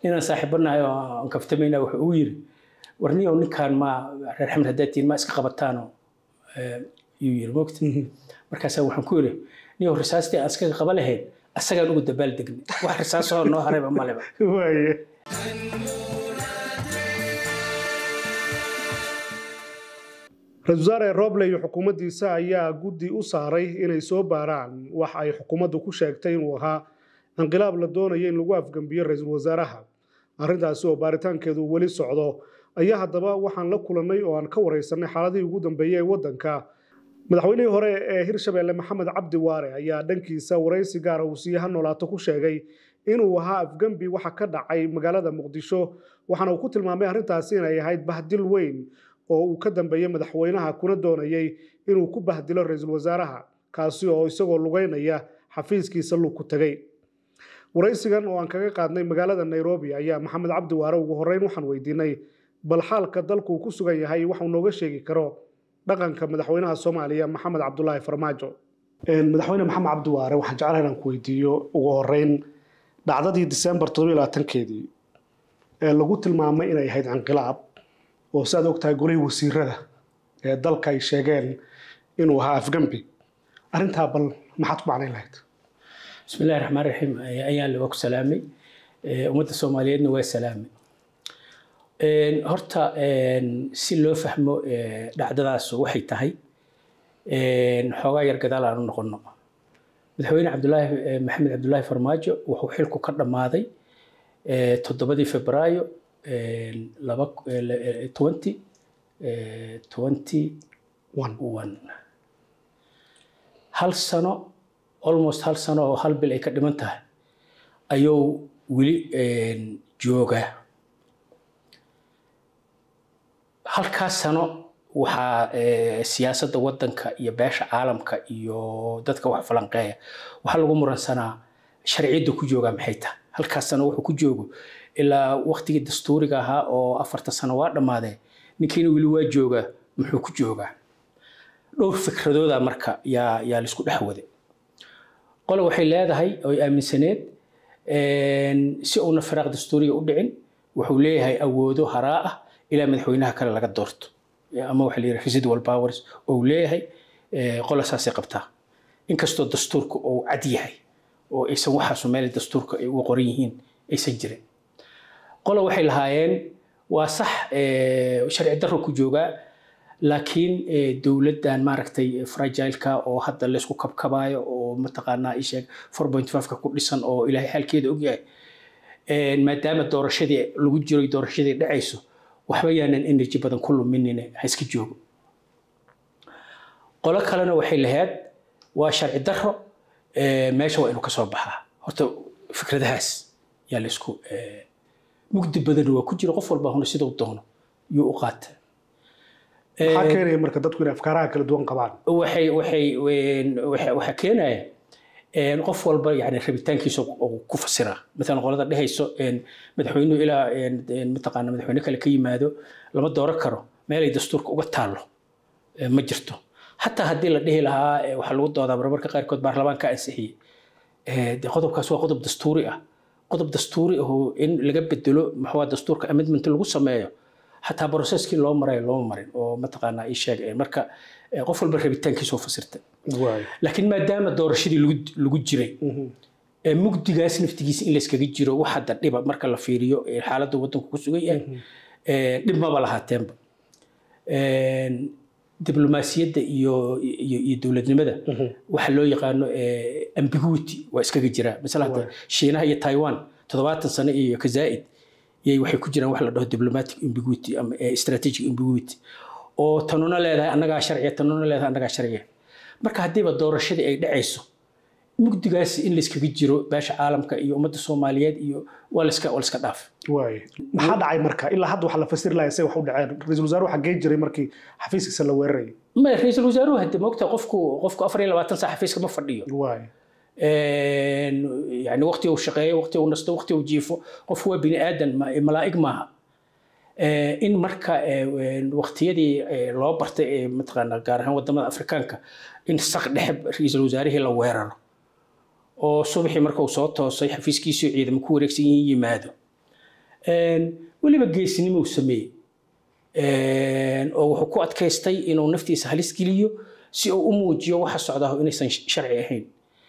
ninaan saaxiibanahay oo aan kaftamayna wuxuu ugu yiri war niyow ninkaan ma reer xamed haddaad tihiin ma iska qabataano yuu yiri mogta markaasaa waxaan ku yiri niyow risaastii aan iskaga qaba lahayn asagaan ugu dabaal degnay wax risaasahoo noo harayba maleba waaye ra-iisul wasaare roble iyo xukuumaddiisa ayaa guddi u saaray inay soo baaraan wax ay xukuumaddu ku sheegtay inuu ahaa inqilaab la doonaya in lagu afgembiyo ra-iisul wasaaraha arrintaasi oo baaritaankeedu weli socdo ayaa haddaba waxaan la kulannay oo aan ka waraysanay xaaladihii ugu dambeeyey ee waddanka madaxweynihii hore ee hirshabeelle maxamed cabdi waare ayaa dhankiisa waraysi gaara uu siiye ha noolaato ku sheegay inuu ahaa afgembi waxa ka dhacay magaalada muqdisho waxaana uu ku tilmaamay arrintaasi inay ahayd bahdil weyn oo uu ka dambeeyey madaxweynaha kuna doonayey inuu ku bahdilo ra-iisul wasaaraha kaasi oo isagoo lugeynaya xafiiskiisa lug ku tegey waraysigan oo aan kaga qaadnay magaalada nairobi ayaa maxamed cabdi waare ugu horreyn waxaan weydiinay bal xaalka dalku ku sugan yahay waxuu nooga sheegi karo dhaqanka madaxweynaha soomaaliya maxamed cabdulaahi farmaajo madaxweyne maxamed cabdi waare waxaan jeclahay inaan ku weydiiyo ugu horreyn dhacdadii disembar toddobiyo labaatankeedii ee lagu tilmaamay inay ahayd inqilaab oo si aad ogtahay golihii wasiirada ee dalka ay sheegeen inuu ahaa afgembi arrintaa bal maxaad ku macnayn lahayd bismi illahi raxmaan raxiim ayaan waa ku salaamay ummadda soomaaliyeedna waa salaamay horta si loo fahmo dhacdadaas waxay tahay xoogaa yar gadaal aan u noqono madaxweyne cabdulaahi maxamed cabdulaahi farmaajo wuxuu xilku ka dhammaaday toddobadii febraayo laba twenty twenty one hal sano almost hal sano oo hal bil ay ka dhiman tahay ayuu weli joogaa halkaas sano waxaa siyaasadda waddanka iyo beesha caalamka iyo dadka wax falanqeeya waxaa lagu muransanaa sharciyadda ku joogaa maxay tahay halkaas sano wuxuu ku joogo ilaa waktigii dastuuriga ahaa oo afarta sano waa dhammaadee ninkiina weli waa joogaa muxuu ku joogaa dhowr fikradooda marka yaa yaa laisku dhex waday qole waxay leedahay oy aaminsaneed si uuna firaaq dastuuriga u dhicin wuxuu leeyahay awoodo haraa ah ilaa madaxweynaha kale laga doorto ama waxa la yidhaha residual powers oo leeyahay qola saasay qabtaa inkastoo dastuurka uu cad yahay oo aysan waxaasu meel dastuurka ay uga qoran yihiin aysan jirin qola waxay lahaayeen waa sax sharci darro ku joogaa laakiin dowladdan maaragtay fragileka oo hadda laysku kabkabaayo oo mataqaanaa isheeg four point fiveka ku dhisan oo ilaahay xaalkeeda ogyahay maadaama doorashadii lagu jiro doorashadii dhacayso waxba yaanan energy badan ku luminine ha iska joogo qolo kalena waxay lahayd waa sharci darro meesha waa inuu kasoo baxaa horta fikradahaas yaa laysku mugdi badan waa ku jira qof walba huna siduu doono yuu u qaata maxaa keenaya marka dadku inay afkaaraha kala duwan qabaan waxay waxay waxaa keenaya qof walba yani rabitaankiisa ku fasiraa maalan qolada dhehayso madaxweynuhu ilaa mataqaana madaxweyne kale ka yimaado lama dooran karo meelay dastuurka uga taallo ma jirto xataa haddii la dhihi lahaa waxaa lagu doodaa marmarka qaarkood baarlamaanka ansixiyey de qodobkaas waa qodob dastuuri ah qodob dastuuri ahoo in laga bedelo maxaa dastuurka amendment lagu sameeyo xataa broseskii loo marayo looma marin oo mataqaanaa ii sheeg marka qof walba rabitaankiisa oo fasirta laakiin maadaama doorashadii lagu jiray mugdigaas naftigiisa in layskaga jiro wax hadda dhiba marka la fiiriyo xaaladda waddanku ku sugan yahay dhib maba lahaateenba diblomaasiyadda iyo iyo dowladnimada waxa loo yaqaano ambiguity waa iskaga jiraa masala hadda shiinaha iyo taiwan toddobaatan sano iyo kazaa'id yay waxay ku jiraan wax la dhaho diplomatic ambiguity ama strategic ambiguity oo tanuna leedahay annagaa sharciya tanuna leedahay annagaa sharciya marka haddiiba doorashadii ay dhacayso mugdigaas in layskaga jiro beesha caalamka iyo ummadda soomaaliyeed iyo waa layska waa layska dhaaf waay maxaa dhacay marka ilaa hadda waxa la fasiri lahaa say wax u dhaceen ra-iisul wasaaruhu xaggee jiray markii xafiiskiisa la weerarayay ma ra-iisul wasaaruhu hadde moogta qofku qofku afar iyo labaatan saa xafiiska ma fadhiyo waay yani waqti uu shaqeeyo waqti uu nasto waqti uu jiifo qof waa bini aadan malaa'ig maaha in marka waqtiyadii loo bartay ee mataqaana gaar ahaan wadamada afrikaanka in saq dhexe ra-iisul wasaarihii la weeraro oo subaxii marka uu soo toosay xafiiskiisii ciidamo ku wareegsan yihiin yimaado weliba geesinimo uu sameeyey oo wuxuu ku adkaystay inuu naftiisa halis geliyo si uu u muujiyo waxa socdaa inaysan sharci ahayn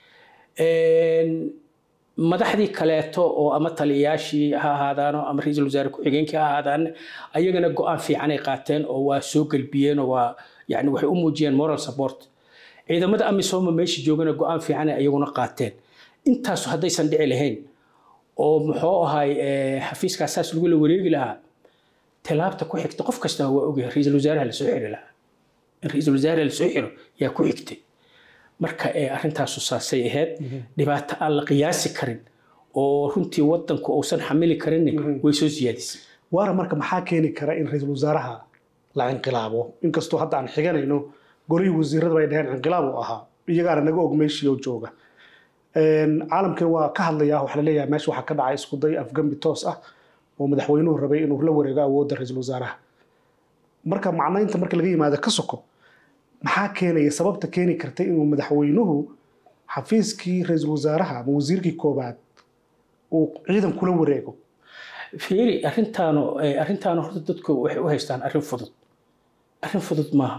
madaxdii kaleeto oo ama taliyayaashii ha ahaadaano ama ra-iisul wasaare ku-xigeenkii ha ahaadaan ayagana go-aan fiicanay qaateen oo waa soo gelbiyeen oo waa yani waxay u muujiyeen moral support ciidamada amisooma meesha joogana go-aan fiicanay ayaguna qaateen intaasu haddaysan dhici lahayn oo muxuu ahay xafiiskaas saas lagu la wareegi lahaa tilaabta ku xigta qof kasta waa ogyahay ra-iisul wasaaraha lasoo xiri lahaa in ra-iisul wasaaraha lasoo xiro yaa ku xigtay marka arrintaasu saasay ahayd dhibaato aan la qiyaasi karin oo runtii wadanku uusan xamili karin way soo siyaadisay waara marka maxaa keeni kara in ra-iisul wasaaraha la inqilaabo inkastoo hadda aan xiganayno golihii wasiirada bay dhaheen inqilaab uu ahaa iyagaana naga og meeshii oo jooga caalamkan waa ka hadlayaa waxaa laleeyahay meesha waxaa ka dhacay isku day afgambi toos ah oo madaxweynuhu rabay inuu la wareego awoodda ra-iisul wasaaraha marka macnaynta marka laga yimaado ka soko maxaa keenaya sababta keeni kartay inuu madaxweynuhu xafiiskii ra-iisul wasaaraha ama wasiirkii koobaad uu ciidan kula wareego fiiri arrintaanu arrintaanu horta dadku waxay u haystaan arrin fudud arrin fudud maaha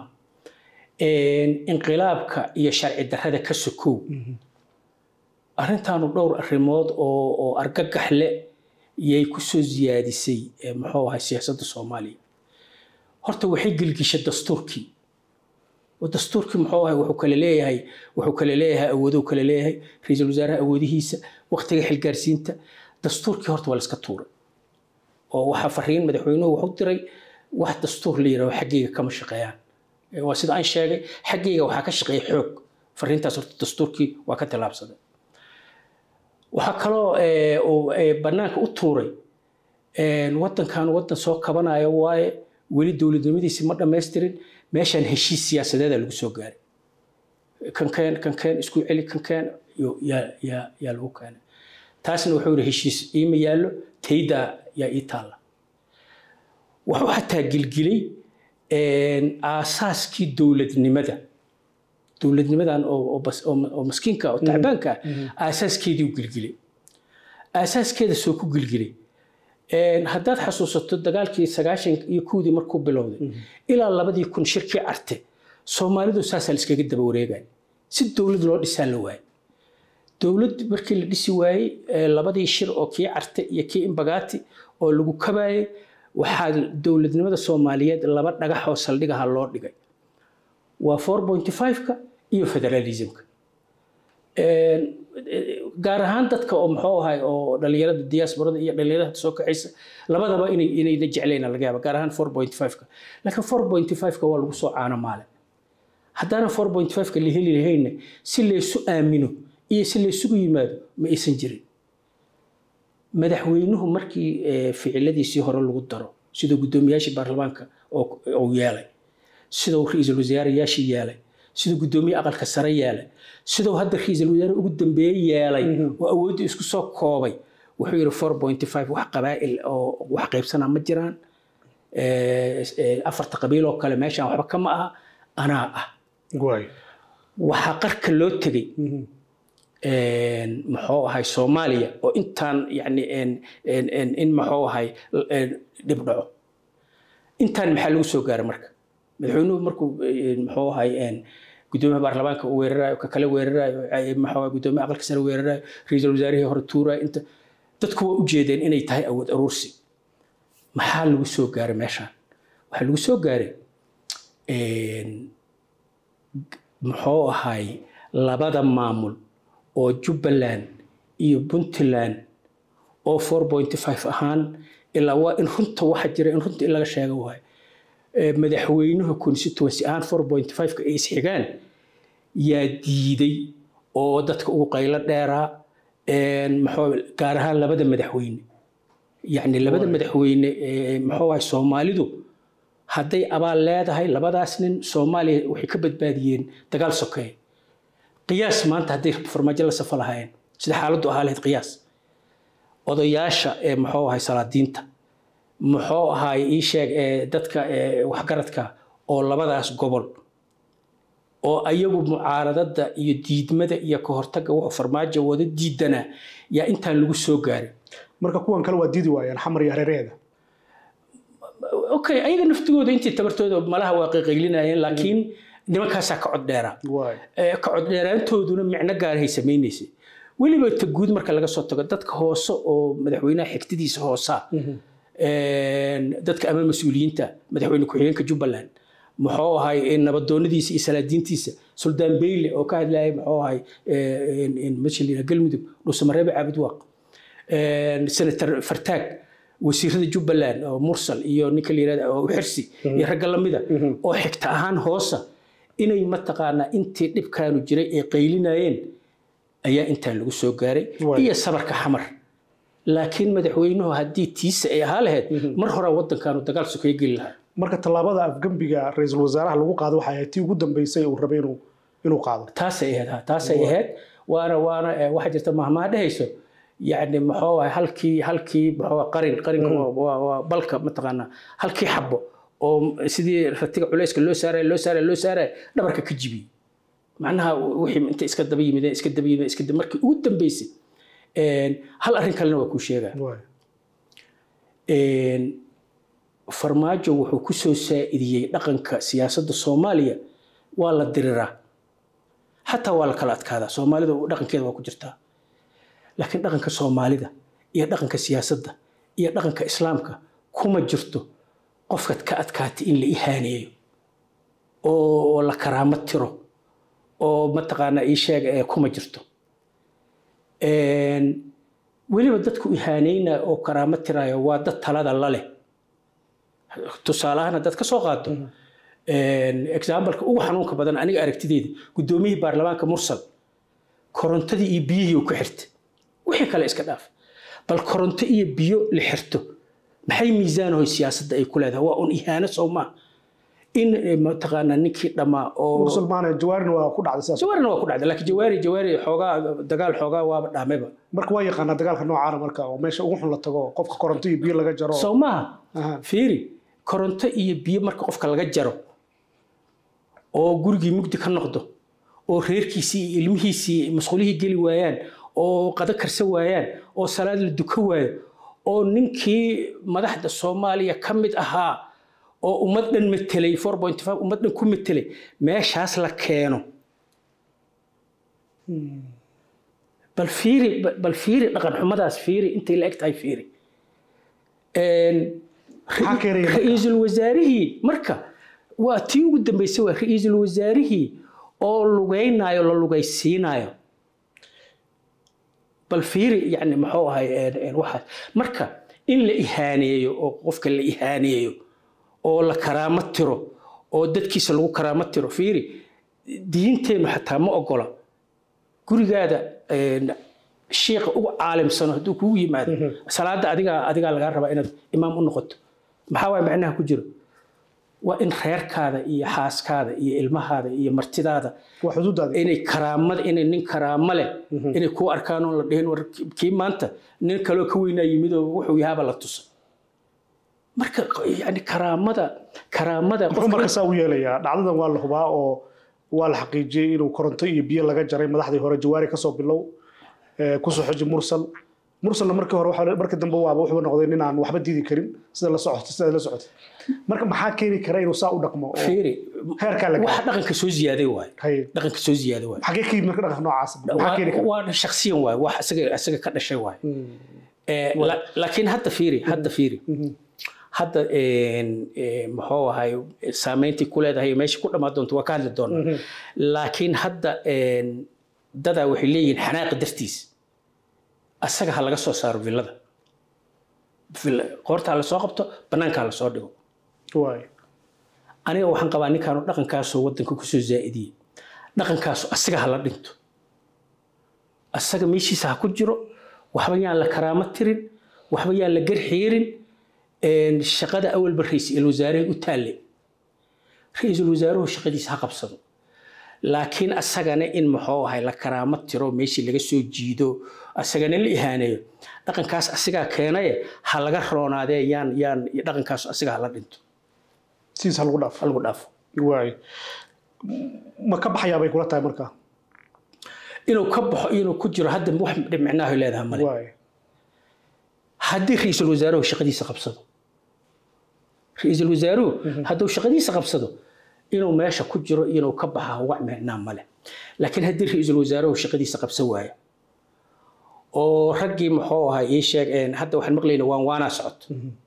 inqilaabka iyo sharci darrada ka sokow arrintaanu dhowr arrimood oo oo argagax le yay ku soo siyaadisay muxuu ahay siyaasadda soomaaliya horta waxay gelgishay dastuurkii dastuurkii muxuu ahay wuxuu kale leeyahay wuxuu kale leeyahay awoodou kale leeyahay ra-iisul wasaaraha awoodihiisa waqtiga xilgaarsiinta dastuurkii horta waa la iska tuuray oo waxaa fariin madaxweynuhu wuxuu diray wax dastuur la yidhaho xaggayga kama shaqeeyaan waa sida aan sheegay xaggayga waxaa ka shaqeeya xoog fariintaas horta dastuurkii waa ka tillaabsaday waxaa kaloo bannaanka u tuuray wadankan wadan soo kabanayo waaye weli dowladnimadiisi ma dhammaystirin meeshaan heshiis siyaasadeeda lagu soo gaaray kankeen kankeen isku celi kankeen yaa yaa yaa lagu keenay taasna wuxuu yidhi heshiis iima yaallo taydaa yaa ii taalla wuxuu xataa gilgilay aasaaskii dowladnimada dowladnimadan oo maskiinka oo tacbaanka ah aasaaskeedii u gilgilay aasaaskeeda soo ku gilgilay haddaad xasuusato dagaalkii sagaashan iyo kuwdii markuu bilowday ilaa labadii kun shirkii carte soomaalidu saasaa la iskaga daba wareegaya si dowlad loo dhisaa la waayay dowlad markii la dhisi waayey labadii shir oo kii carte iyo kii imbagaati oo lagu kabaayay waxaa dowladnimada soomaaliyeed laba dhagax oo saldhigaha loo dhigay waa four point five-ka iyo federalismka gaar ahaan dadka oo muxuu ahay oo dhalinyarada diasporada iyo dhalinyarada soo kacaysa labadaba inay inayna jeclayna laga yaaba gaar ahaan four point five-ka laakiin four point five-ka waa lagu soo caano maale haddaana four point five-ka la heli lahayna si laysu aamino iyo si laysugu yimaado ma aysan jirin madaxweynuhu markii ficiladiisii hore lagu daro siduu guddoomiyaashii baarlamaanka uu yeelay siduu ra-iisul wasaarayaashii yeelay siduu guddoomiye aqalka sare yeelay siduu hadda ra-iisul wasaare ugu dambeeye yeelay oo awoodda isku soo koobay wuxuu yidhi four point five wax qabaa'il oo wax qaybsanaa ma jiraan afarta qabiil oo kale meeshaan waxba kama aha anaa ah waxaa qarka loo tegey muxuu ahay soomaaliya oo intaan yani in muxuu ahay dhib dhaco intaan maxaa lagu soo gaaray marka madaxweynuhu markuu muxuu ahay gudoomiyaha baarlamaanka uu weerarayo ka kale weerarayo maxaa gudoomiyaha aqalka sare weerarayo ra-iisul wasaarihii hore tuurayo inta dadku waa u jeedeen inay tahay awood aruursi maxaa lagu soo gaaray meeshaan waxaa lagu soo gaaray muxuu ahay labada maamul oo jubbaland iyo puntland oo four point five ahaan ilaa waa in runta waxa jira in runta in laga sheego waayo madaxweynuhu constituency ahaan four point five-ka ay isxigaan yaa diiday oo dadka ugu qaylo dheeraa maxuu gaar ahaan labada madaxweyne yacni labada madaxweyne muxuu ahay soomaalidu hadday abaal leedahay labadaas nin soomaaliya waxay ka badbaadiyeen dagaal sokeeye qiyaas maanta hadday farmaajo la safa lahaayeen sida xaaladdu ahaa lahayd qiyaas odayaasha ee muxuu ahay salaadiinta muxuu ahaay ii sheeg dadka waxgaradka oo labadaas gobol oo ayagu mucaaradada iyo diidmada iyo ka hortaga wuxuu farmaajo wada diidanaa yaa intaan lagu soo gaarin marka kuwan kale waa diidi waayaan xamar iyo hareeraheeda okay ayaga naftigooda intii tabartooda malaha waa qayqaylinayeen laakiin nimankaasaa ka cod dheeraa waay Ee, ka cod dheeraantooduna micno gaarahay samaynaysay weliba ta guud marka laga soo tago dadka hoose oo madaxweynaha xigtadiisa hoosa dadka ama mas-uuliyiinta madaxweyne ku-xigeenka jubbaland muxuu ahay ee, nabadoonadiisa iyo salaadiintiisa suldaan beyle oo ka hadlayay muxuu ahay mashaliina galmudug dhuusamareebe caabud waaq senator fartaag wasiirada jubbaland oo mursal iyo ninka la yirahda oo xirsi iyo ragga lamida oo xigta ahaan hoosa inay mataqaanaa intii dhibkaanu jiray ay qaylinayeen ayaa intaan lagu soo gaaray Waay. iyo sabarka xamar laakiin madaxweynuhu haddii tiisa ay ahaa lahayd mar hore wadankaanu dagaal sokeeye geli lahaa marka tallaabada afgembiga ra-iisul wasaaraha lagu qaado waxay ahayd tii ugu dambeysay uu rabay inuu inuu qaado taasay ahayd ha taasay ahayd waana waana eh, waxaa jirta mahmaa dhehayso yacni muxuu ahay halkii halkii muxuu ahay qarin qarinka waa- waa waa balka mataqaanaa halkii xabo oo sidii ratiga culayska loo saaraya loo saaraya loo saaraya dhabarka ka jibiyey macnaha wixii inta iska daba yimideen iska daba yimideen iska daba markii ugu dambeysay een, hal arrin kalena waa kuu sheegaa waay een, farmaajo wuxuu ku soo saa'idiyey dhaqanka siyaasadda soomaaliya waa la diriraa xataa waa la kala adkaadaa soomaalida dhaqankeeda waa ku jirtaa laakiin dhaqanka soomaalida iyo dhaqanka siyaasadda iyo dhaqanka islaamka kuma jirto qofkaad ka adkaatay in la ihaaneeyo oo la karaamo tiro oo mataqaanaa ii sheeg ee kuma jirto Een, weliba dadku ihaaneynaya oo karaamo tiraayo waa dad talada la leh tusaalahaan haddaad ka soo qaato exambaleka ugu xanuunka badan aniga aragtideeda guddoomiyihii baarlamaanka mursal korontadii iyo biyihii uu ku xirtay wixii kale iska dhaaf bal koronto iyo biyo la xirto maxay miisaanahoy siyaasadda ay ku leedahay waa un ihaano soo maa in eh, mataqaanaa ninkii dhammaa oo musulmaana jawaarina waa ku dhacday sidaas jawaarina waa ku dhacday laakiin jawaari jawaari xoogaa dagaal xoogaa waaba dhaamayba marka waa yaqaanaa dagaalka noocaana marka oo meesha ugu xun la tago qofka koronto iyo biyo laga jaro soo maaha Aha. fiiri koronto iyo biyo marka qofka laga jaro oo gurigii mugdi ka noqdo oo reerkiisii iyo ilmihiisii masquulihii geli waayaan oo qado karsan waayaan oo salaad la duka waayo oo ninkii madaxda soomaaliya ka mid ahaa oo ummad dhan metelay ummad dhan ku metelay meeshaas la keeno bal fiiri bal fiiri dhaqan xumadaas fiiri intay la eg tahay fiiri Een, Maxaa keenaya marka? ra-iisul wasaarihii marka waa tii ugu dambeysay waa ra-iisul wasaarihii oo lugaynayo la lugaysiinayo bal fiiri yani muxuu ahay een, een, waxaas marka in la ihaaneeyo oo qofka la ihaaneeyo oo la karaamo tiro oo dadkiisa lagu karaamo tiro fiiri diinteennu xataa ma ogola gurigaada een, shiiqa ugu caalimsano hadduu kugu yimaado salaada adigaa adigaa lagaa rabaa inaad imaam u noqoto maxaa waay macnaha ku jiro waa in reerkaada iyo xaaskaada iyo ilmahaada iyo martidaada waa xuduudaada inay karaamada inay nin karaamo leh inay kuu arkaan oon la dhihin war kii maanta nin kaloo ka weynaa yimid oo wuxuu yahaaba la tusa marka yani karaamada karaamada muxuu qofka marka saa u yeelayaa dhacdadan waa la hubaa oo waa la xaqiijiyey inuu koronto iyo biyo laga jaray madaxdii hore jawaari kasoo bilow ee, kusoo xoji mursal mursalna markii hore waxaa- markii dambe waaba wuxuu noqday nin aan waxba diidi karin sida la socota sida la socota marka maxaa keeni kara inuu saa u dhaqmo oo fiiri heerkaa la waxa gaaro dhaqanka soo ziyaaday waay Haye. dhaqanka soo ziyaaday waay xagee ka yimid marka dhaqanka noocaas maxaa keeni kara waa shaksiyan waay wax isaga isaga ka dhashay waay Eh, la- laakiin hadda fiiri hadda fiiri hadda een, eh, muxuu ahay saameyntii ku leedahay iyo meesha ku dhammaan doonto waa ka hadli doonaa laakiin hadda een, dadaa waxay leeyihiin xanaaqa dartiis asaga ha laga soo saaro villada Villa- qoorta ha lasoo qabto banaanka ha lasoo dhigo waay aniga waxaan qabaa ninkaanu dhaqankaasoo wadanka kusoo zaa'idiyey dhaqankaasu asaga ha la dhinto asaga meeshiisa ha ku jiro waxba yaan la karaamo tirin waxba yaan la garxiirin een, shaqada awalba ra-iisul wasaaraha u taalle ra-iisul wasaaruhu shaqadiisa ha qabsado laakiin asagana in muxuu ahay la karaamo tiro meeshii laga soo jiido asagana la ihaaneeyo dhaqankaas asigaa keenaye ha laga roonaadee yaan yaan dhaqankaas asiga ha la dhinto sidiis ha lagu dhaafo ha lagu dhaafo waay ma ka baxayaa bay kula tahay markaa inuu ka baxo inuu ku jiro hadda wax micnaaho leedahay male waay haddii ra-iisul wasaaruhu shaqadiisa qabsado ra-iisul wasaaruhu hadduu shaqadiisa qabsado inuu meesha ku jiro iyo inuu ka baxa wax micnaa male laakiin haddii ra-iisul wasaaruhu shaqadiisa qabsan waayo oo raggii muxuu ahaa ii sheeg een, hadda waxaan maqlayna waan waanaa socoto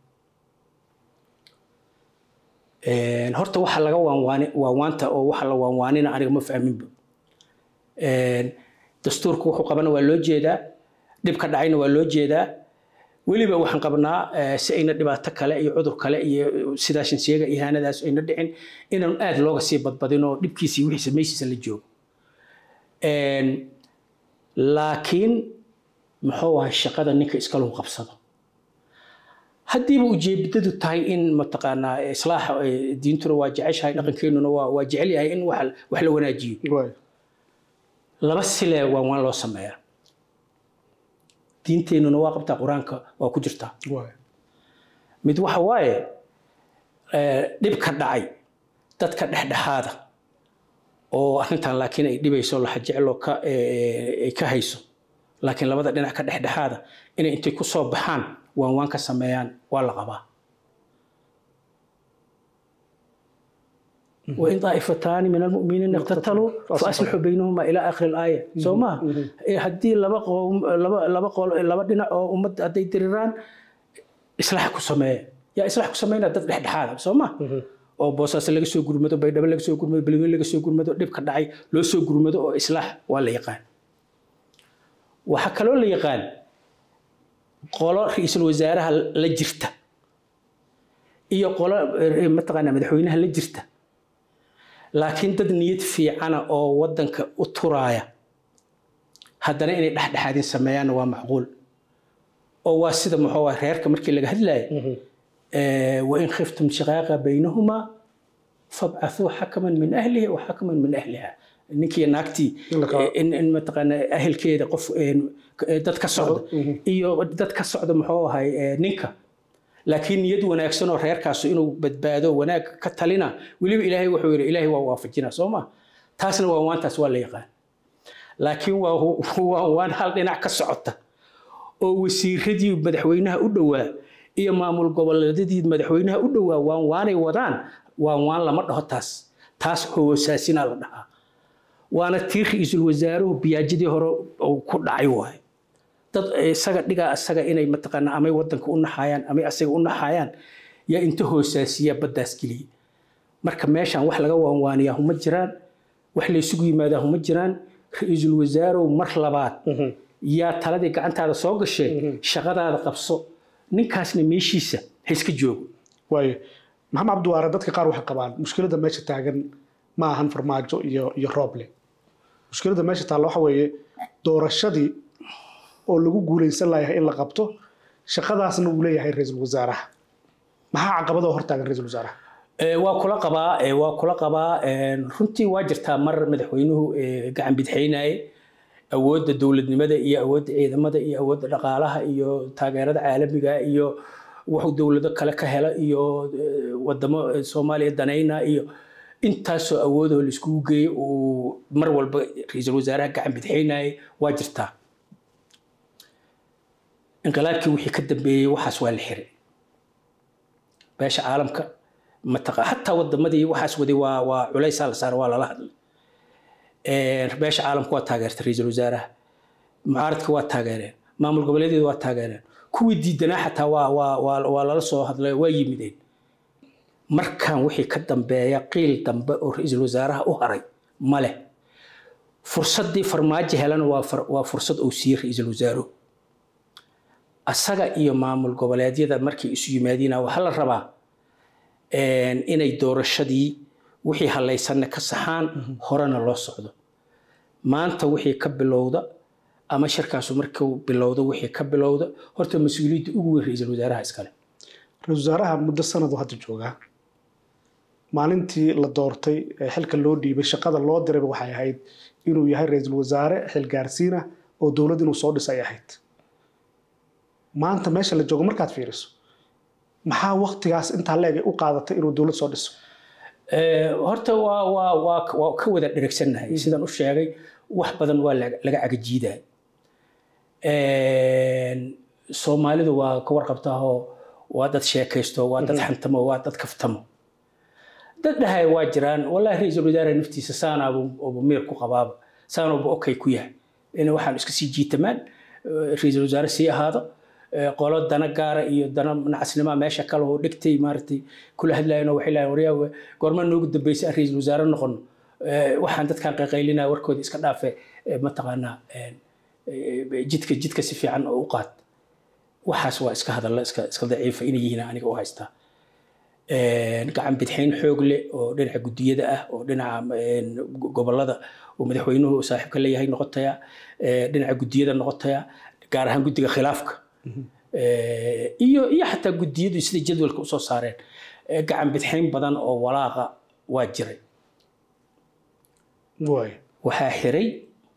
Een, horta waxa laga waanwaani waanwaanta oo waxa la waanwaanina aniga ma fahminba Een, dastuurku wuxuu qabana waa loo jeedaa dhibka dhacayna waa loo jeedaa weliba waxaan qabnaa eh, si ayna dhibaato kale iyo cudur kale iyo sidaashan sheega ihaanadaas ayna dhicin inaan aad looga sii badbadin oo dhibkiisa iyo wixiisa meeshiisa la joogo Een, laakiin muxuu ahay shaqada ninka iskalu qabsado haddiiba ujeedadu tahay in mataqaanaa islaaxa eh, diintuna waa jeceshahay dhaqankeenuna waa waa jecel yahay in wax wax la wanaajiyo waay laba sile waa waan loo sameeyaa diinteennuna waa qabtaa qur-aanka waa ku jirtaa waay mid waxa waaye eh, dhibka dhacay dadka dhexdhexaada oo arrintan laakiin ay dhibayso laxa jeclo ka eh, ay ka hayso laakiin labada dhinac ka dhexdhexaada inay intay ku soo baxaan waan waan ka sameeyaan waa la qabaa وإن طائفتان من المؤمنين اقتتلوا فأصلحوا بينهما إلى آخر الآية سو ما هدي لبا قوم لبا لبا قول لبا دينا أو أمد هدي ديران إصلاح كسمية يا إصلاح كسمينا دد dhexdhexaada soo ma oo boosaas laga soo gurmado baydhabo laga soo gurmado balween laga soo gurmado dhibka dhacay loo soo gurmado oo islaax waa la yaqaan waxaa kaloo la yaqaan qolo ra-iisul wasaaraha la jirta iyo qolo eh, mataqaanaa madaxweynaha la jirta laakiin dad niyad fiicana oo wadanka u turaaya haddana inay dhexdhexaadin sameeyaanna waa macquul oo waa sida muxuu ah reerka markii laga hadlayo wain khiftum shiqaaqa baynahumaa fabcathuu xakaman min ahlihi wa xakaman min ahliha ninkii naagtii In la kala- in in mataqaana ahelkeeda qof een, eh, dad ka socda iyo dad ka socda muxuu ahay eh, ninka laakiin niyad wanaagsan oo reerkaasu inuu badbaado wanaag ka talina weliba ilaahay wuxuu yidhi ilaahay waa waafajina soo ma taasna waa waantaas waa la yaqaan laakiin waa waa waan hal dhinac ka socota oo wasiiradii madaxweynaha u dhowaa iyo maamul goboleedyadii madaxweynaha u dhowaa waan waanay wadaan waan waan lama dhaho taas taas hoosaasinaa la dhahaa waana tii ra-iisul wasaaruhu biyaajadii hore uu ku dhacay waaye dad isaga dhigaa isaga inay mataqaanaa amay wadanka u naxayaan amay asaga u naxayaan yaa inta hoosaasiya baddaas geliya marka meeshan wax laga waanwaaniyaa huma jiraan wax laysugu yimaadaa huma jiraan ra-iisul wasaarow mar labaad yaa taladii gacantaada soo gashee shaqadaada qabso ninkaasna meeshiisa ha iska joogo waayo maxamed cabdiwaare dadka qaar waxay qabaan mushkiladda meesha taagan ma ahan farmaajo iyo iyo rooble mushkiladda meesha taalla waxa weeye doorashadii oo lagu guulaysan layahay in la qabto shaqadaasna uu leeyahay ra-iisul wasaaraha maxaa caqabadoo hortaagan ra-iisul wasaaraha Ee, waa kula qabaa ee, waa kula qabaa een, runtii waa jirtaa mar madaxweynuhu ee, gacan bidxaynaye awoodda dowladnimada iyo awoodda ciidamada iyo awoodda dhaqaalaha iyo taageerada caalamiga iyo wuxuu dowlado kale ka hela iyo ee, wadamo ee, soomaaliya danayna iyo intaasoo awoodoo la iskugu geeyey uu mar walba ra-iisul wasaaraha gacan bidxaynaye waa jirtaa inqilaabkii wixii ka dambeeyey waxaas waa la xiray beesha caalamka mataqa hataa wadamadii waxaas waday waa waa culaysaa la saaray waa lala hadlay Een, beesha caalamka waa taageertay ra-iisul wasaaraha mucaaradka waa taageereen maamul goboleedyada waa taageereen kuwii diidanaa xataa waa waa waa waa lala soo hadlay waa yimideen markan wixii ka dambeeya qiil dambe oo ra-iisul wasaaraha u haray male fursaddii farmaajo helana waa far- waa fursad uu siiyey ra-iisul wasaaruhu asaga iyo maamul goboleedyada markay isu yimaadiina waxaa la rabaa een, inay doorashadii wixii halaysanna ka saxaan horena loo socdo maanta wixii ka bilowda ama shirkaasu markuu bilowdo wixii ka bilowda horta mas-uuliyadda ugu weyn ra-iisul wasaaraha iskale ra-iisul wasaaraha muddo sanadu hadda joogaa maalintii la doortay ee xilka loo dhiibay shaqada loo dirayba waxay ahayd inuu yahay ra-iisul wasaare xilgaarsiina oo dowlad inuu soo dhisay ahayd maanta meesha la joogo markaad fiiriso maxaa waktigaas intaa leeg u qaadatay inuu dowlad soo dhiso Eh, horta waa waa waa waa ka wada dheregsannahay sidaan u sheegay wax badan waa laga laga cagajiiday soomaalidu waa ka warqabtaahoo waa dad sheekaysto waa dad xantamo waa dad kaftamo dad dhahay waa jiraan wallahi ra-iisul wasaare naftiisa saanaabu miir ku qabaaba saanauba okay ku yahay in waxaan iska sii jiitamaan eh, ra-iisul wasaare sii ahaado eh, qolo dana gaara iyo dana nacasnima meesha kale oo dhigtay maaragtay kula hadlayan oo waxay lahayn waryaa goorma noogu dambeysay aan ra-iisul wasaare noqono Eh, waxaan dadkan qayqaylinaya warkooda iska dhaafe eh, mataqaanaa eh, eh, jidka jidka si fiican oo u qaad waxaas waa iska hadalla iska iska daciifa inay yihiin aniga u haystaa Een, gacan bidxayn xoog leh oo dhinaca gudiyada ah oo dhinaca een, go- gobollada oo madaxweynuhu saaxiibka leeyahay noqotaya ee, dhinaca gudiyada noqotaya gaar ahaan guddiga khilaafka Ee, iyo iyo xataa gudiyadu sida jadwalka usoo saareen ee, gacan bidxayn badan oo walaaqa waa jiray waay waxaa xiray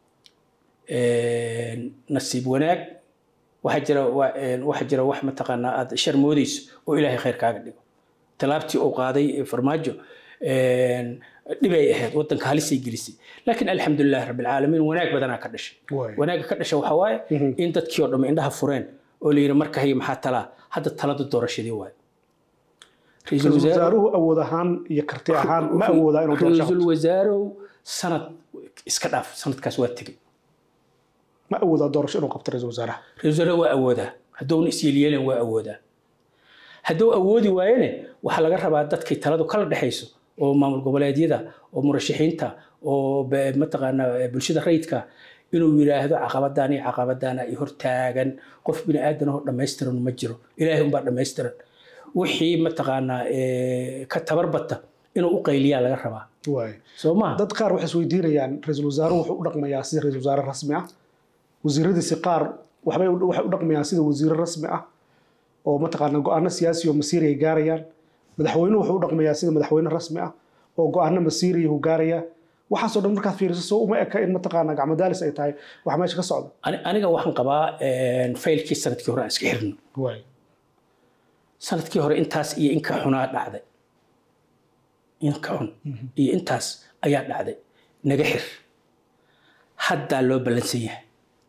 een, nasiib wanaag waxaa jira waa- een, waxaa jira wax mataqaanaa aad shar moodeyso oo ilaahay khayr kaaga dhigo talaabtii uu qaaday ee farmaajo een, dhibay ahayd wadanka halisay gelisay laakiin alxamdulilahi rabbilcaalamiin wanaag badanaa ka dhashay waay wanaagga ka dhasha waxaa waaye in dadkii oo dhamme indhaha fureen oo la yidhi marka haye maxaa talaa hadda talada doorashadii waaye Ra'iisul ra-iisul wasaare- wasaaruhu awood ahaan iyo karti ahaan ma awoodaa inuu doorasho ra-iisul qabto wasaarow sanad iska dhaaf sanadkaas waa tegey ma awoodaa doorasho inuu qabto ra-iisul wasaaraha ra-iisul wasaare waa awoodaa hadduuna isyeelyeelen waa awoodaa hadduu awoodi waayene waxaa laga rabaa dadkay taladu kala dhexayso oo maamul goboleedyada oo murashaxiinta oo be- mataqaanaa eh, bulshada rayidka inuu yidhaahdo caqabadaan iyo caqabadaana i hortaagan qof bini aadan oo dhammaystiran ma jiro ilaahay unbaa dhammaystiran wixii mataqaanaa eh, ka tabarbata inuu u qayliyaa laga rabaa waay soo maa dad qaar waxay isweydiinayaan ra-iisul wasaaruhu wuxuu u dhaqmayaa sida ra-iisul wasaare rasmi ah wasiiradiisi qaar waxbay u- waxay u dhaqmayaan sida wasiiro rasmi ah oo mataqaana go-aano siyaasi oo masiiri ay gaarayaan madaxweynuhu wuxuu u dhaqmayaa sida madaxweyne rasmi ah oo go-aano masiiriya uu gaaraya waxaasoo dhan markaad fiiriso soo uma eka in mataqaana gacmadaalis ay tahay wax meesha ka socda Ani- aniga waxaan qabaa een, faylkii sanadkii hore aan iska xirno waay sanadkii hore intaas iyo inka xunaa dhacday inka xun iyo intaas ayaa dhacday naga xir haddaa loo ballansan yahay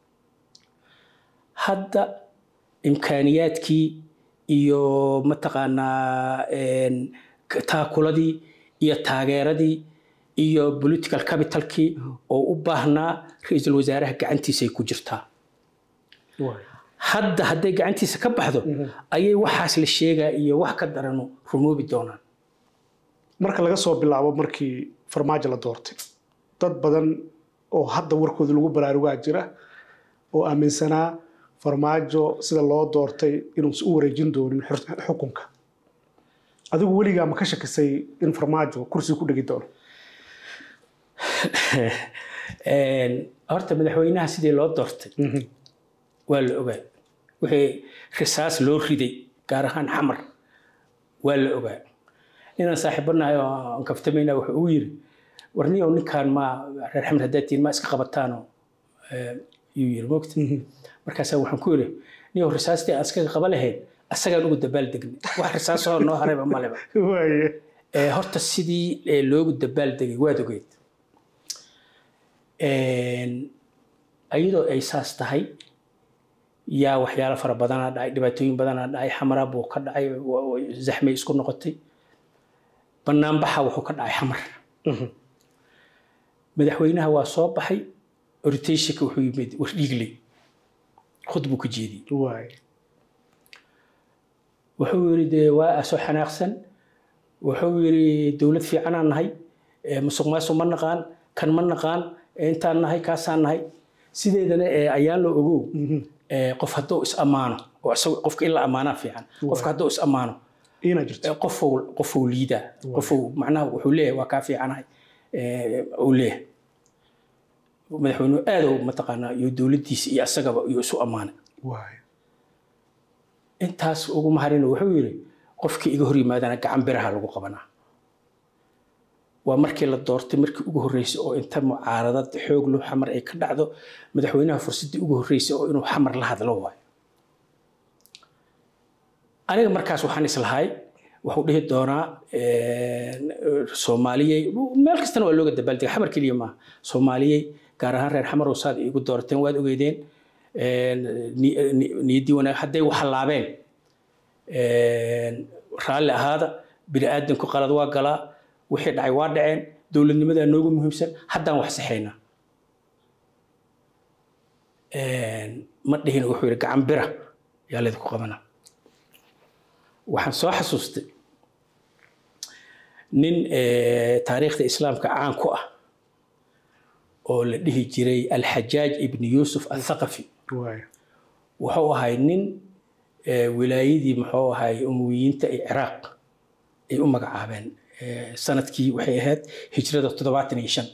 hadda imkaaniyaadkii iyo mataqaanaa een, k- taakuladii iyo taageeradii iyo political capitalkii oo u baahnaa ra-iisul wasaaraha gacantiisay ku jirtaa waay hadda hadday gacantiisa ka baxdo ayay waxaas la sheegaa iyo wax ka daranu rumoobi doonaan marka laga soo bilaabo markii farmaajo la doortay dad badan oo hadda warkooda lagu baraarugaa jira oo aaminsanaa farmaajo sida loo doortay inuusan u wareejin doonin xur- xukunka adigu weligaa ma ka shakisay in farmaajo kursiga ku dhegi doono Een, horta madaxweynaha sidii loo doortay waa la ogaa wixii risaas loo riday gaar ahaan xamar waa la ogaa ninaan saaxiibanahay oo aan kaftamayna wuxuu ugu yiri warniyow ninkaan ma reer xamar haddaad tihiin ma iska qabataanoo eh, yuu yiri mogta markaasaa waxaan ku yiri niyow risaastii aan iskaga qaba lahayn asagaan ugu dabaal degnay wax risaasoo noo harayba maleba waaye Ee, horta sidii ee, loogu dabaal degay waad ogeyd Een, iyadoo ay saas tahay yaa waxyaalo fara badanaa dhacay dhibaatooyin badanaa dhacay xamara buu ka dhacay wa- wa- zaxmay isku noqotay banaanbaxa wuxuu ka dhacay xamar madaxweynaha waa soo baxay oritationka wuxuu yimid wardhiigley khud buu ka jeediyey waaye wuxuu yidhi dee waa soo xanaaqsan wuxuu yidhi dowlad fiicanaan nahay ee musuq maasuq ma naqaan kan ma naqaan ee intaan nahay kaasaan nahay sideedana ee ayaan loo ogow ee qof hadduu is ammaano oo isagu qofka in la ammaanaa fiican qofka hadduu is ammaano iina jirto ee qofou qofou liidaa qofou macnaha wuxuu leeyahay waa kaa fiicanahay ee uu leeyahay madaxweynuhu aadow mataqaanaa iyo dowladdiisa iyo asagaba iyo isu ammaanay waaye intaas ugu maharina wuxuu yidhi qofkii iga hor yimaadana gacan biraha lagu qabanaa waa markii la doortay markii ugu horreysay oo inta mucaaradad xoog loo xamar ay ka dhacdo madaxweynaha fursaddii ugu horreysay oo inuu xamar la hadlo waayo aniga markaas waxaan islahay wuxuu dhihi doonaa soomaaliyey meel kastana waa looga dabaaldega xamar keliya maaha soomaaliyey gaar ahaan reer xamarow saad igu doorateen waad ogeydeen niyaddii wanaag hadday waxalaabeen raalli ahaada bini aadanku qalad waa galaa wixii dhacay waa dhaceen dowladnimadaa noogu muhiimsan haddaan wax saxaynaa ma dhihin wuxuu yidhi gacan bira yaa laydinku qabanaa waxaan soo xasuustay nin taariikhda islaamka caan ku ah oo la dhihi jiray alxajaaj ibni yuusuf athaqafi wuxuu ahay nin wilaayadii muxuu ahay umuwiyiinta ee ciraaq ay u magacaabeen sanadkii waxay ahayd hijrada toddobaatan iyo shan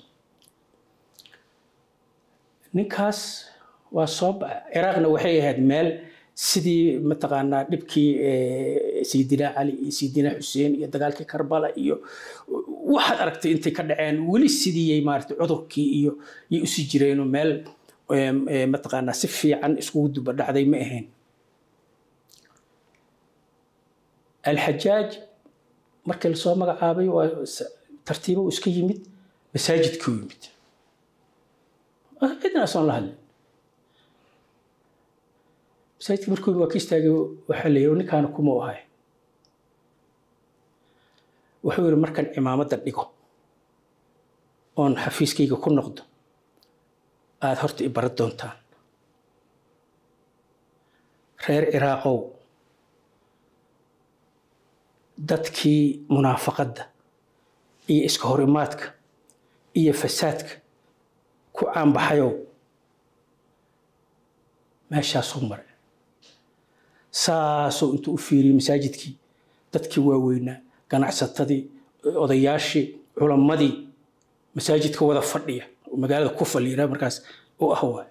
ninkaas waa soo ciraaqna waxay ahayd meel sidii mataqaanaa dhibkii sayidina cali iyo sayidina xuseen iyo dagaalkii karbala iyo waxaad aragtay intay ka dhaceen weli sidiiyay maaragtay cudurkii iyo yay usii jireenoo meel mataqaanaa si fiican iskugu duba dhacday ma ahayn alxajaaj markii lasoo magacaabay waa tartiibo uu iska yimid masaajidkii u yimid cidna asoon la hadlin masaajidka markuu waa ka istaagay waxaa la yidhi ninkaana kuma u ahay wuxuu yidhi markaan cimaamadda dhigo oon xafiiskayga ku noqdo aada horta i baran doontaan reer ciraaqow dadkii munaafaqadda iyo iska horimaadka iyo fasaadka ku caanbaxayow meeshaasuu maray saasuu intuu u fiiriyey masaajidkii dadkii waaweynaa ganacsatadii odayaashii culammadii masaajidka wada fadhiya magaalada ku faliira markaas u ah waay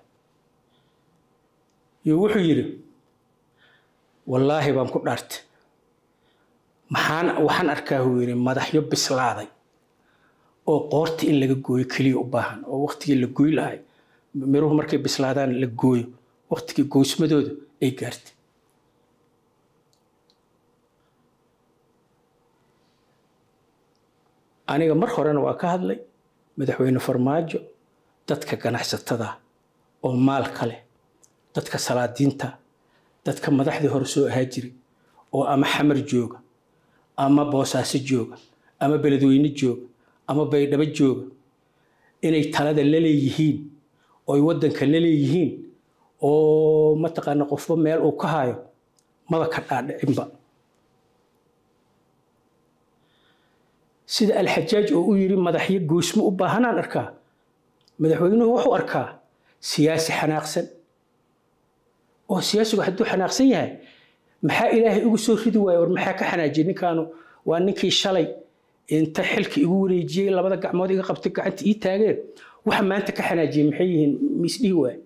iyo wuxuu yidhi wallaahi baan ku dhaartay maxaan waxaan arkaa uu yidhi madaxyo bislaaday oo qoorta in laga gooyo keliya u baahan oo waqtigii la gooy lahay miruhu markay bislaadaan la gooyo waqtigii goysmadooda ay gaartay aniga mar horena waa ka hadlay madaxweyne farmaajo dadka ganacsatada oo maalka leh dadka salaadiinta dadka madaxdii hore soo ahaa jiray oo ama xamar jooga ama boosaaso jooga ama beledweyne jooga ama baydhabo jooga inay talada la leeyihiin ooy waddanka la leeyihiin oo mataqaana qofba meel uu ka hayo maba ka dhaadhicinba sida alxajaaj oo u yidhi madaxyo goysmo u baahanaan arkaa madaxweynuhu wuxuu arkaa siyaasi xanaaqsan oo siyaasigu hadduu xanaaqsan yahay maxaa ilaahay ugu soo ridi waaya war maxaa ka xanaajiyay ninkaanu waa ninkii shalay inta xilka igu wareejiyey labada gacmood iga qabtay gacanta ii taageen waxa maanta ka xanaajiyey maxay yihiin miisdhihi waay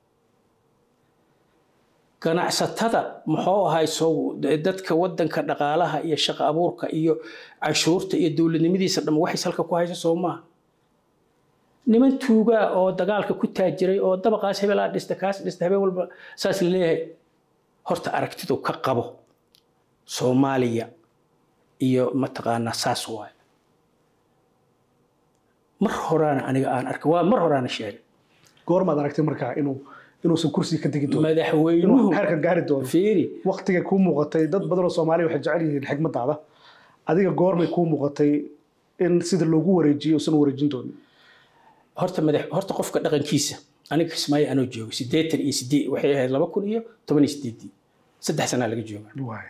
ganacsatada muxuu ahay sow dadka wadanka dhaqaalaha iyo shaqo abuurka iyo canshuurta iyo dowladnimadiisa dham waxay salka ku hayso soo maaha niman tuugaa oo dagaalka ku taajiray oo dabaqaas hebelaa dhista kaas dhista habeen walba saas la leeyahay horta aragtidu ka qabo soomaaliya iyo mataqaanaa saas waaye mar horaana aniga aan arkay waa mar horaana sheegay goormaad aragtay markaa inuu inuusan kursiga ka tegi doono madaxweynuhu inuu heerkan gaari doono fiiri waqtigay kuu muuqatay dad badan oo soomaaliya waxay jecel yihiin xigmadaada adiga goormay kuu muuqatay in sida loogu wareejiyo usan wareejin doonin horta madax horta qofka dhaqankiisa aniga kismaayo anoo joogay siddeetan iyo sideed waxay ahayd laba kun iyo toban iyo sideedii saddex sanaa laga jooga waay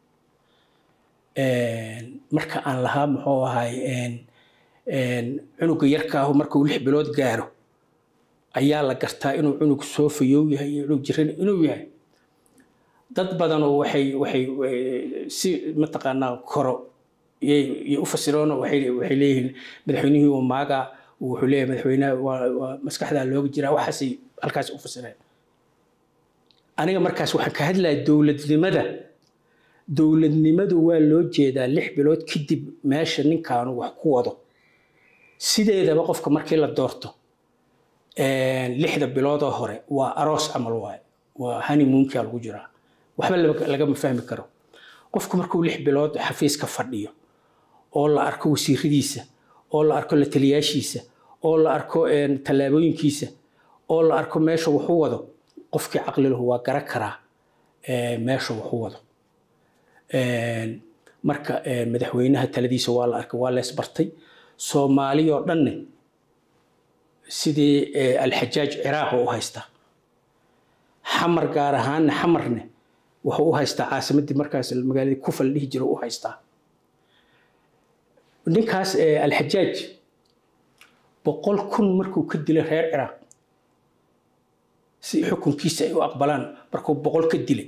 marka aan lahaa muxuu ahay cunuga yarkaahu markuu lix bilood gaaro ayaa la gartaa inuu cunug soo fayow yahay iyo cunug jiran inuu yahay dad badanoo waxay waxay si mataqaanaa koro yay u fasiroon waxay waxay leeyihiin madaxweynihii uu maagaa wuxuu leeyahay madaxweynaha waa waa maskaxdaa looga jiraa waxaasay halkaas u fasireen aniga markaas waxaan ka hadlaya dowladnimada dowladnimadu waa loo jeedaa lix bilood kadib meesha ninkaanu wax ku wado sideedaba qofka markii la doorto lixda biloodoo hore waa aroos camal waaye waa honeymoonkaa lagu jiraa waxba lagama fahmi karo qofku markuu lix bilood xafiiska fadhiyo oo la arko wasiiradiisa oo la arko la taliyaashiisa oo la arko tallaabooyinkiisa oo la arko meesha wuxuu wado qofkii caqli lahu waa garan karaa meesha wuxuu wado marka madaxweynaha taladiisa waa la arkay waa lees bartay soomaali oo dhanne sidii alxajaaj ciraaq u haystaa xamar gaar ahaanna xamarne wuxuu u haystaa caasimadii markaas magaaladii kufa la dhihi jira u haystaa ninkaas alxajaaj boqol kun markuu ka dilay reer ciraaq si xukunkiisa ay u aqbalaan markuu boqol ka dilay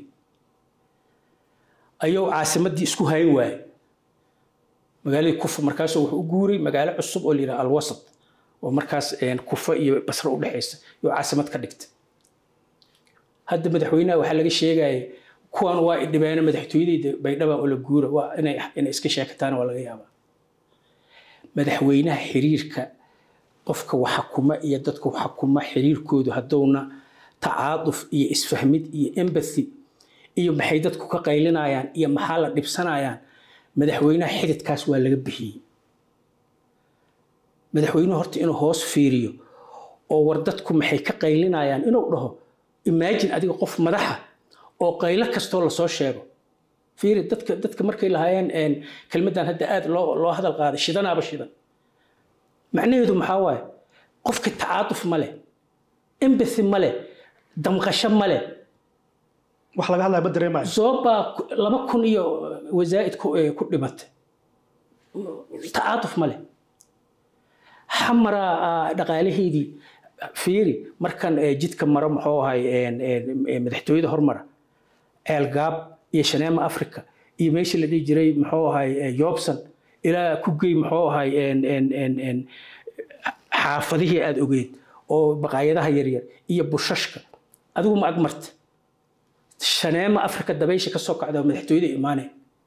ayuu caasimadii isku hayn waaye magaaladii kufa markaasuu wuxuu u guuray magaalo cusub oo la yidhaha alwasat oo markaas kufa iyo basre u dhexaysa iyo caasimad ka dhigtay hadda madaxweynaha waxaa laga sheegaya kuwan waa idhibeena madaxtooyadeyda baydhaba oo la guura waa inay inay iska sheekataan waa laga yaabaa madaxweynaha xiriirka qofka waxakuma iyo dadka waxakuma xiriirkoodu haddowna tacaaduf iyo isfahmid iyo empathy iyo maxay dadku ka qaylinayaan iyo maxaa la dhibsanayaan madaxweynaha xididkaas waa laga bixiyey madaxweynuhu horta inuu hoos fiiriyo oo war dadku maxay ka qaylinayaan inuu dhaho imagine adiga qof madaxa oo qaylo kastoo lasoo sheego fiiri dadka dadka markay lahaayeen kelmaddan hadda aad loo loo hadal qaaday shidanaaba shidan macnaheedu maxaa waaye qofka tacaatuf ma leh empathy ma leh damqasho ma leh wax laga hadlaya ma dareemayo zoobaa laba kun iyo wasaa'id ku dhimatay tacaatuf ma leh xamaraa dhaqaalaheydii fiiri markan jidka maro muxuu ahay madaxtooyada hormara ceelgaab iyo shaneema africa iyo meeshii la dhihi jiray muxuu ahay yobson ilaa ku gey muxuu ahay xaafadihii aada ogeed oo baqaayadaha yaryar iyo bushashka adigu ma ag marta shaneema africa dabaysha ka soo kacda madaxtooyada imaanaya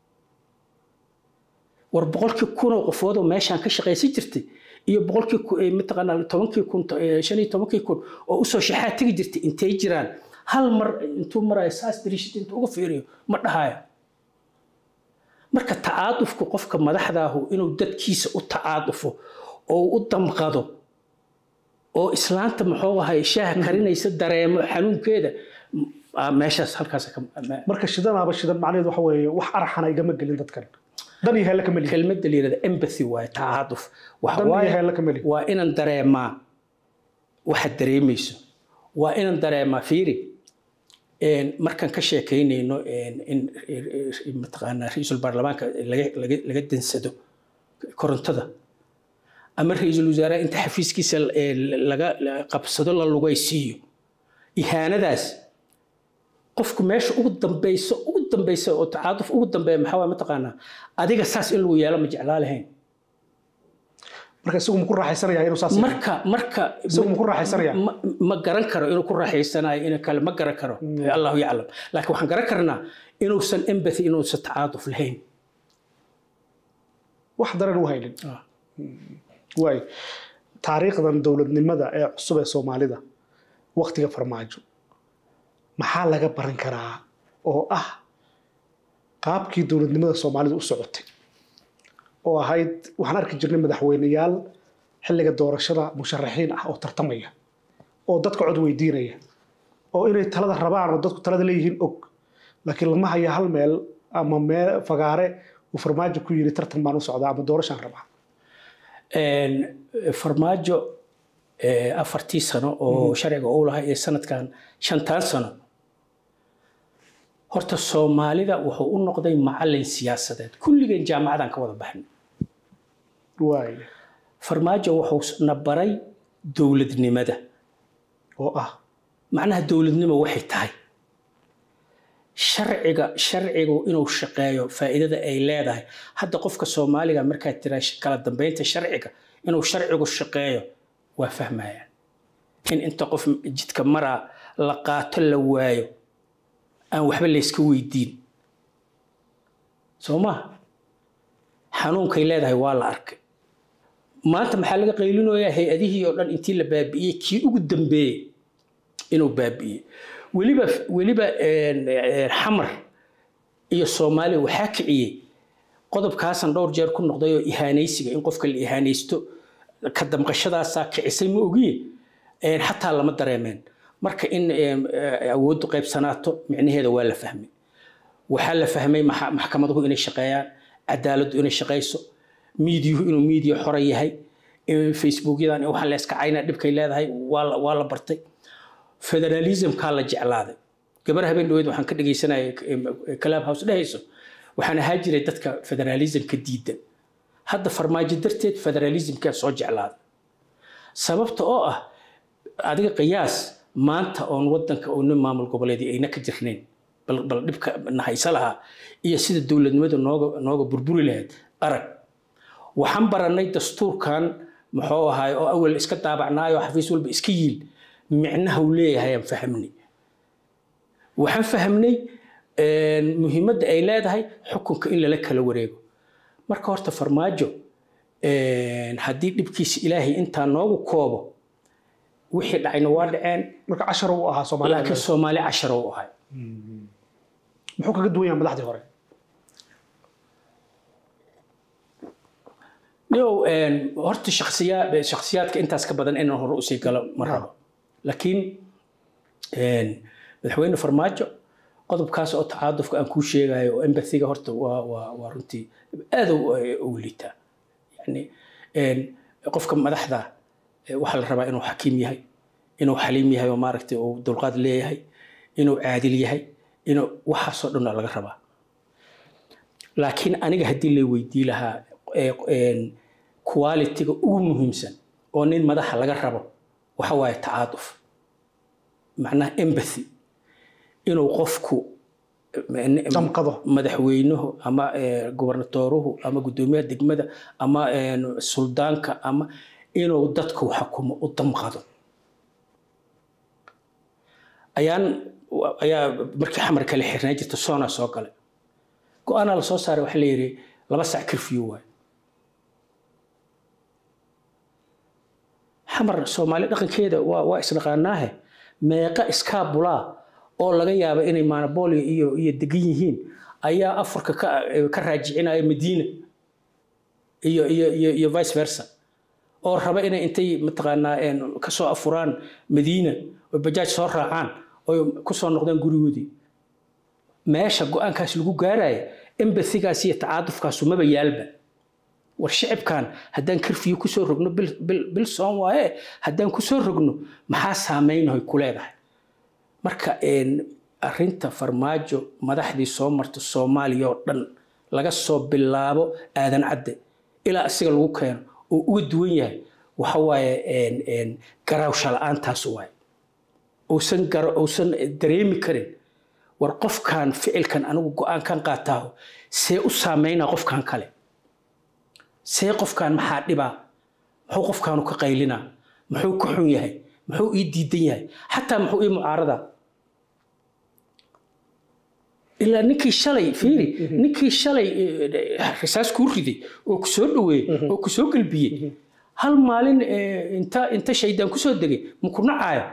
war boqolkii kunoo qofoodoo meeshaan ka shaqaysan jirtay iyo boqolkii mataqaanaa tobankii kun shan iyo tobankii kun oo usoo shaxaa tegi jirtay intay jiraan hal mar intuu marayo saas dariishada intuu uga fiiriyo ma dhahayo marka tacaadufku qofka madaxdaahu inuu dadkiisa u tacaadufo oo u damqado oo islaanta muxuu ahay shaaha karinaysa dareemo xanuunkeeda meeshaas halkaas marka shidanaaba shidan macnaheedu waxa weeye wax araxana igama gelin dadkan dan iyo heelle ka meli kelmadda la yidhahda empathy waaye tacaaduf waxa dan iyo waaye heelle ka meli waa inaan dareemaa waxaad dareemayso waa inaan dareemaa fiiri markaan ka sheekaynayno in mataqaanaa ra-iisul baarlamaanka laga laga laga dansado korontada ama ra-iisul wasaaraha inta xafiiskiisa laga qabsado la lugaysiiyo ihaanadaas qofku meesha ugu dambeyso ugu dambeysa oo tacaaduf ugu dambeeya maxaa waa mataqaanaa adiga saas in lagu yeelo ma jeclaa lahayn marka isagu ma ku raaxaysanaya inuu saas yahay? marka marka isagu ma ku raaxaysanaya ma ma garan karo inuu ku raaxaysanayo in kale ma garan karo allahu yaclam laakiin waxaan garan karnaa inuusan empathy inuusan tacaaduf lahayn wax daran u haynin waay taariikhdan dowladnimada ee cusub ee soomaalida waktiga farmaajo maxaa laga baran karaa oo ah qaabkii dowladnimada soomaalida u socotay oo ahayd waxaan arki jirnay madaxweyneyaal xilliga doorashada musharaxiin ah oo tartamaya oo dadka cod weydiinaya oo inay talada rabaan oo dadku talada leeyihiin og laakiin lama haya hal meel ama meel fagaare uu farmaajo ku yiri tartan baan u socdaa ama doorashaan rabaa farmaajo afartii sano oo sharciga uu lahaa iyo sanadkan shantaan sano horta soomaalida wuxuu u noqday macalin siyaasadeed kulligeen jaamacadan ka wada baxnay waay farmaajo wuxuu na baray dowladnimada oo ah macnaha dowladnimo waxay tahay sharciga sharcigu inuu shaqeeyo faa'iidada ay leedahay hadda qofka soomaaliga markaad tiraa kala dambeynta sharciga inuu sharcigu shaqeeyo waa fahmayaan in inta qof jidka maraa la qaato la waayo aan waxba layska weydiin soo maha xanuunkay leedahay waa la arkay maanta maxaa laga qaylinayaa hay-adihii oo dhan intii la baabi'iyey kii ugu dambeeyey inuu baabi'iyey weliba weliba xamar iyo soomaaliya waxaa kiciyey qodobkaasan dhowr jeer ku noqday oo ihaanaysiga in qofka la ihaanaysto ka damqashadaasaa kicisay ma ogiye xataa lama dareemeen marka in awooddu qaybsanaato micnaheeda waa la fahmay waxaa la fahmay maxkamaduhu inay shaqeeyaan cadaaladdu inay shaqayso miidiyuhu inuu miidiya xora yahay facebookyadan waxaan la iska cayna dhibkay leedahay waa la bartay federalismkaa la jeclaaday gabar habeen dhaweed waxaan ka dhegaysanaya club house dhehayso waxaan ahaa jiray dadka federalismka diidan hadda farmaajo darteed federalismkaa soo jeclaaday sababta oo ah adiga qiyaas maanta oon wadanka oo nin maamul goboleedii ayna ka jirnayn bal dhibka nahaysa lahaa iyo sida dowladnimadu nooga nooga burburi lahayd arag waxaan baranay dastuurkan muxuu ahaay oo awal iska daabacnaayo xafiis walba iska yiil micnaha uu leeyahay aan fahmnay waxaan fahmnay muhiimadda ay leedahay xukunka in lala kala wareego marka horta farmaajo haddii dhibkiisa ilaahay intaa noogu koobo wixii dhacayna waa dhaceen marka cashar uu ahaa soomaaliya laakiin soomaali cashar uu ahay muxuu kaga duwan yahay madaxdii hore nio horta shaksiyaa shaksiyaadka intaas ka badan inaan hore usii galo ma rabo laakiin madaxweyne farmaajo qodobkaas oo tacaadufka aan kuu sheegayo oo embathiga horta waa waa waa runtii aad u liitaa yani qofka madaxda waxaa la rabaa inuu xakiim yahay inuu xaliim yahay oo maaragtay uu dulqaad leeyahay inuu caadil yahay inuu waxaasoo dhan laga rabaa laakiin aniga haddii lay weydii lahaa qualitiga ugu muhiimsan oo nin madaxa laga rabo waxa waaye tacaaduf macnaha empathy inuu qofku damqado madaxweynuhu ama gobernatooruhu ama guddoomiyaha degmada ama suldaanka ama inuu dadku xukumo u damqado ayaan ayaa markii xamar kale xirnaa jirta soona soo gale go-aanaa lasoo saaray waxaa la yidhi laba sac kirfiyo waay xamar soomaali dhaqankeeda waa waa isdhaqaanaahe meeqa iskaabulaa oo laga yaaba inay manabolio iyo iyo degan yihiin ayaa afurka ka ka raajicinaya madiina iyo iyo iyo iyo vice versa oo raba inay intay mataqaanaa kasoo afuraan madiina oo bajaaj soo raacaan oo kusoo noqdaan gurigoodii meesha go-aankaas lagu gaaraya embathigaas iyo tacaadufkaasu maba yaalba war shicibkan haddaan kirfiyo kusoo rogno bil soon waaye haddaan kusoo rogno maxaa saameynahoy ku leedahay marka arinta farmaajo madaxdii soo marta soomaaliya oo dhan laga soo bilaabo aadan cadde ilaa asiga lagu keeno oo uga duwan yahay waxa waaye garaawsha la-aantaas waaye uusan uusan dareemi karin war qofkan ficilkan anigu go-aankan qaataaho see u saameynaa qofkan kale see qofkan maxaa dhibaa muxuu qofkaanu ka qaylinaa muxuu ka xun yahay muxuu ii diidan yahay xataa muxuu ii mucaaradaa ilaa ninkii shalay fiiri ninkii shalay risaas kuu riday oo ku soo dhaweeyey oo ku soo galbiyey hal maalin inta inta shaydaan kusoo degay maku nacaayo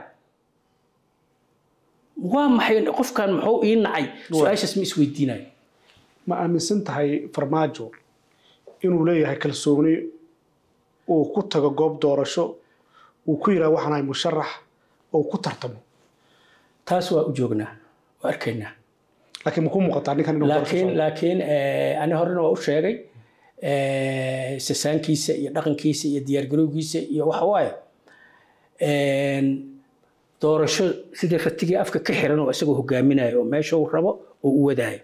waa maxay qofkan muxuu ii nacay su-aashaas ma isweydiinayo ma aaminsan tahay farmaajo inuu leeyahay kalsooni uu ku tago goob doorasho uu ku yidhaha waxaan ahay musharax oo ku tartamo taas waa u joognaa waa arkaynaa laakiin ma ku muuqataa ninkan inuu laakiin laakiin ani horena waa u sheegay sasaankiisa iyo dhaqankiisa iyo diyaargarowgiisa iyo waxa waaye doorasho sidii ratigii afka ka xiran oo isagoo hogaaminayo oo meesha uu rabo oo u wadaayo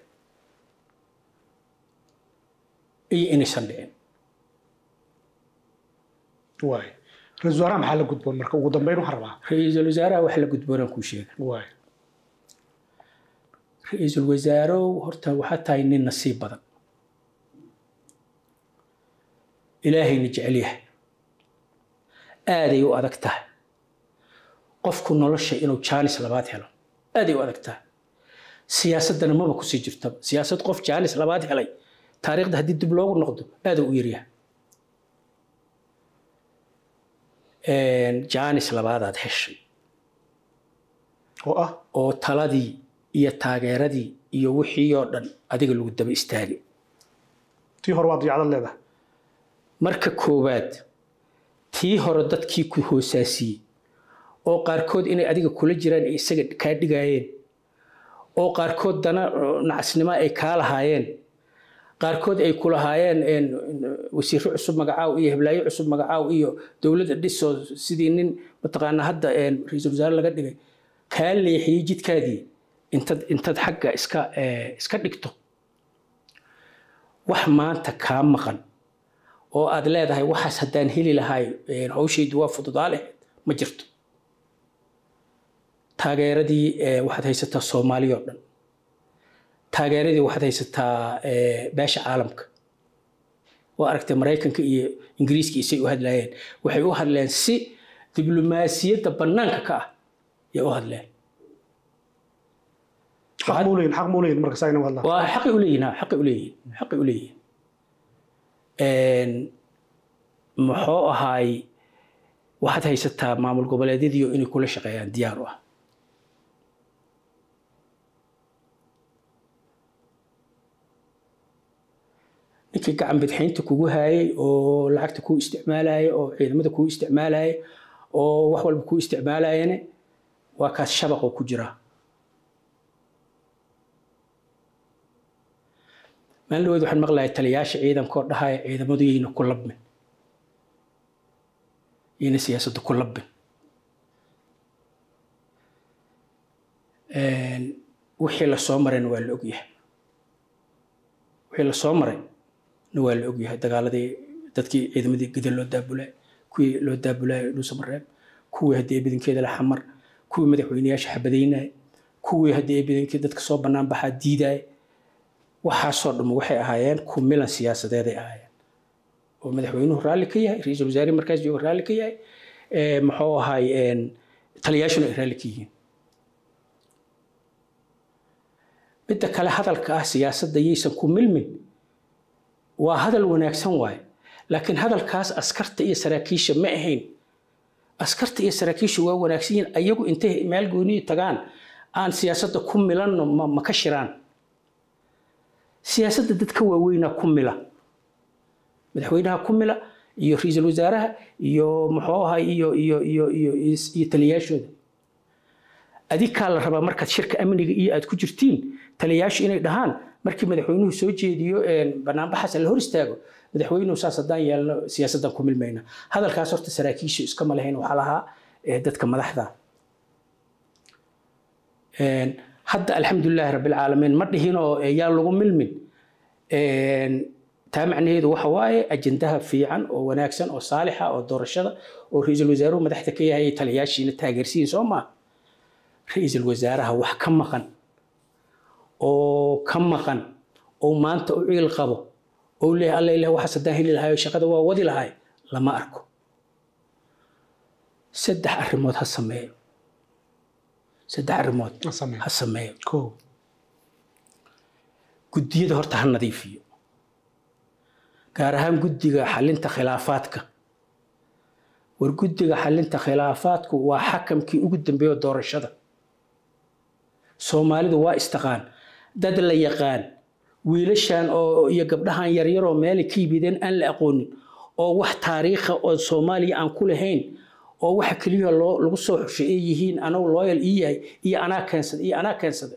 iyo inaysan dhicin waay ra-iisul wasaaraha maxaa la gudboon marka ugu dambeyn waxaan rabaa ra-iisul wasaaraha wax la gudboonaan kuu sheega waay ra-iisul wasaarow horta waxaa tahay nin nasiib badan ilaahayna jecel yahay aaday u adag tahay qofku nolosha inuu jaanis labaad helo aaday u adag tahay siyaasaddana maba kusii jirtaba siyaasad qof jaanis labaad helay taariikhda haddii dib loogu noqdo aada u yaryahay jaanis labaadaad heshay oo ah oo taladii iyo taageeradii iyo wixii oo dhan adiga lagu daba istaagay tii hore waad yacdad leedahay marka koowaad tii hore dadkii ku hoosaasiyey oo qaarkood inay adiga kula jiraan ay isaga kaa dhigaayeen oo qaarkood dana nacasnimo ay kaa lahaayeen qaarkood ay ku lahaayeen wasiiro cusub magacaaw iyo heblaayo cusub magacaaw iyo dowladda dhisoo sidii nin mataqaanaa hadda ra-iisul wasaare laga dhigay kaa leexiyey jidkaadii intaad intaad xagga iska iska dhigto wax maanta kaa maqan oo aad leedahay waxaas haddaan heli lahay hawshaydu waa fududaa lahayd ma jirto taageeradii waxaad haysataa soomaaliya oo dhan taageeradii waxaad haysataa beesha caalamka waa aragtay maraykanka iyo ingiriiska isay u hadlayeen waxay u hadleen si diblomaasiyadda bannaanka ka ah yay u hadleen xaq muu leeyihin xaq muu leeyihin marka saa inay hadlaan waa xaqi u leeyihin ha xaqi u leeyihin xaqi u leeyihin muxuu ahaay waxaad haysataa maamul goboleedyadiio inay kula shaqeeyaan diyaar u ah ninkii gacan bidxaynta kugu haayay oo lacagta kuu isticmaalaya oo ciidamada kuu isticmaalaya oo wax walba kuu isticmaalayane waa kaas shabaqoo ku jira maalin dhaweed waxaan maqlahay taliyaasha ciidankoo dhahaya ciidamadu yayna ku labmin yayna siyaasadda ku labbin wixii lasoo marayna waa la ogyahay wixii lasoo maray na waa la ogyahay dagaaladii dadkii ciidamadii gida loo daabulay kuwii loo daabulay dhuusamareeb kuwii haddii ay badankeeda la xamar kuwii madaxweyneyaasha xabadaynaya kuwii haddii ay badankeeda dadka soo bannaan baxaa diidaya waxaasoo dhamma waxay ahaayeen ku milan siyaasadeeday ahaayeen oo madaxweynuhu raalli ka yahay ra-iisul wasaare markaas jooga raalli ka yahay muxuu ahaay taliyaashuna ay raalli ka yihiin midda kale hadalka ah siyaasadda yaysan ku milmin waa hadal wanaagsan waaye laakiin hadalkaas askarta iyo saraakiisha ma ahayn askarta iyo saraakiisha waa wanaagsan yihiin ayagu intay meel gooniyi tagaan aan siyaasadda ku milanno ma ka shiraan siyaasadda dadka waaweynaa ku mila madaxweynaha ku mila iyo ra-iisul wasaaraha iyo muxuu ahay iyo iyo iyo iyo iyo taliyaashooda adikaa la rabaa markaad shirka amniga iyo aad ku jirtiin taliyaashu inay dhahaan markii madaxweynuhu soo jeediyo banaanbaxaas la hor istaago madaxweynuhu saas haddaan yeelno siyaasaddan ku milmayna hadalkaas horta saraakiishu iskama lahayn waxaa lahaa dadka madaxda hadda alxamdulilaahi rabbilcaalamiin ma dhihinoo yaa lagu milmin taa macnaheedu waxa waaye ajendaha fiican oo wanaagsan oo saalixa oo doorashada oo ra-iisul wasaaruhu madaxda ka yahay taliyaashiina taageersiin soo maa ra-iisul wasaaraha wax ka maqan oo ka maqan oo maanta u ciil qabo oo leeyahay alla ilaah waxaas haddaan heli lahayo shaqada waa wadi lahay lama arko saddex arrimood ha sameeyo saddex arrimood ha sameeyo guddiyada horta ha nadiifiyo gaar ahaan guddiga xalinta khilaafaadka war guddiga xalinta khilaafaadku waa xakamkii ugu dambeeyo doorashada soomaalidu waa istaqaan dad la yaqaan wiilashan oo iyo gabdhahan yaryaroo meelay ka yimideen aan la aqoonin oo wax taariikha oo soomaaliya aan ku lahayn oo waxa keliya loo lagu soo xushay ay yihiin anagu loyal ii yahay iyo anaa keensada iyo anaa keensada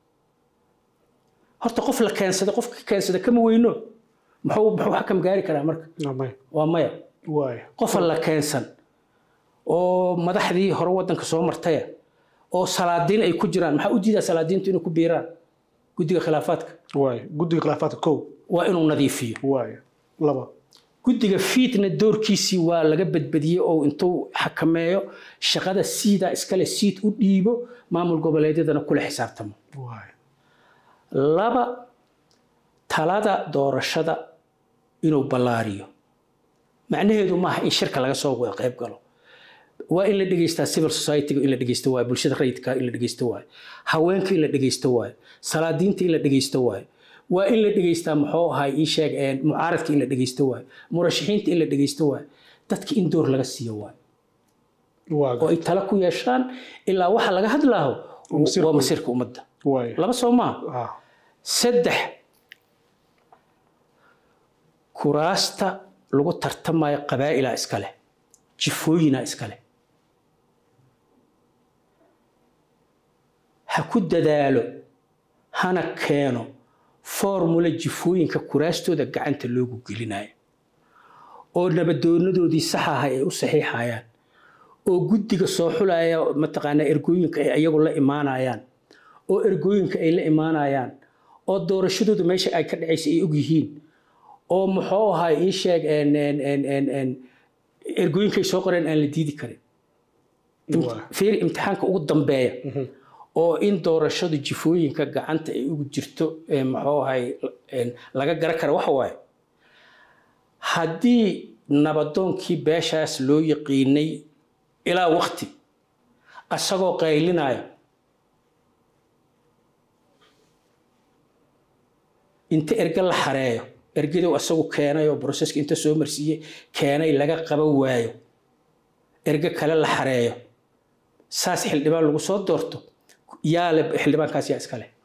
horta qof la keensada qofka keensada kama weyno muxuu muxuu xakam gaari karaa marka waa maya qofa la keensan oo madaxdii hore waddanka soo martaya oo salaadiin ay ku jiraan maxaa u diidaa salaadiintu inay ku biiraan guddiga khilaafaadka guddiga khilaafaadka kow waa inuu nadiifiyo laba guddiga fiitna doorkiisii waa laga badbadiyey oo intuu xakameeyo shaqada siidaa iskale siid u dhiibo maamul goboleedyadana kula xisaabtamo laba talada doorashada inuu ballaariyo macnaheedu maaha in shirka laga soo wada qayb galo waa in la dhegeystaa civil society-ga in la dhegeysto waayo bulshada rayidka in la dhegeysto waayo haweenka in la dhegeysto waayo salaadiinta in la dhegeysto waayo waa in la dhegeystaa muxuu ahay ii sheeg mucaaradka in la dhegeysto waayo murashaxiinta in la dhegeysto waayo dadka in door laga siiyo waayo oo ay tala ku yeeshaan ilaa waxa laga hadlaaho waa masiirka ummadda waay laba soo maaha ah saddex kuraasta lagu tartamayo qabaa'ilaa iska leh jifooyinaa iska leh ha ku dadaalo hana keeno formula jifooyinka kuraastooda gacanta loogu gelinayo oo nabadoonadoodii saxa ahay ay u saxiixayaan oo guddiga soo xulaya mataqaanaa ergooyinka ay ayagu la imaanayaan oo ergooyinka ay la imaanayaan oo doorashadooda meesha ay ka dhacaysa ay og yihiin oo muxuu ahaa ii sheeg en- en- en- en- en, ergooyinkay soo qoreen aan la diidi karin Waa. fiir imtixaanka ugu dambeeya oo in doorashadu jifooyinka gacanta ay ugu jirto ee muxuu ahay en, laga gara kara waxa waaye haddii nabadoonkii beeshaas loo yaqiinay ilaa waqti asagoo qaylinaya inta erge la xareeyo ergaduu asagu keenay oo broseska inta soo marsiiyey keenay laga qaban waayo erge kale la xareeyo saas xildhibaan lagu soo doorto yaa le xildhibaankaas yaa iska leh